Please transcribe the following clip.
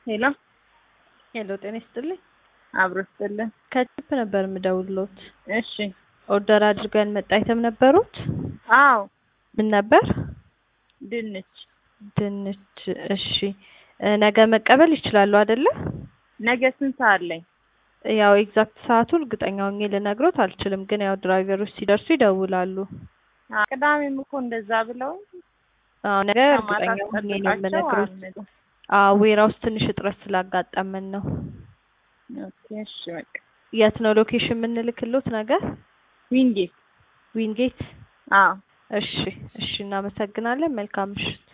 ሄሎ ሄሎ ጤና ይስጥልኝ። አብሮ ስጥልን። ከቺፕ ነበር የምደውልሎት። እሺ ኦርደር አድርገን መጣ አይተም ነበሩት? አዎ ምን ነበር? ድንች ድንች። እሺ እ ነገ መቀበል ይችላሉ አይደለ? ነገ ስንት ሰዓት ላይ? ያው ኤግዛክት ሰዓቱ እርግጠኛ ሆኜ ልነግሮት አልችልም፣ ግን ያው ድራይቨሮች ሲደርሱ ይደውላሉ። አ፣ ቅዳሜም እኮ እንደዛ ብለው አዎ ነገ እርግጠኛ ሆኜ ነው የምነግሮት። አልመጡም። አዎ ዌራውስ ትንሽ እጥረት ስላጋጠመን ነው። ኦኬ እሺ በቃ የት ነው ሎኬሽን የምንልክሎት ነገር? ዊንጌት ዊንጌት። አዎ እሺ እሺ፣ እናመሰግናለን። መልካም ምሽት።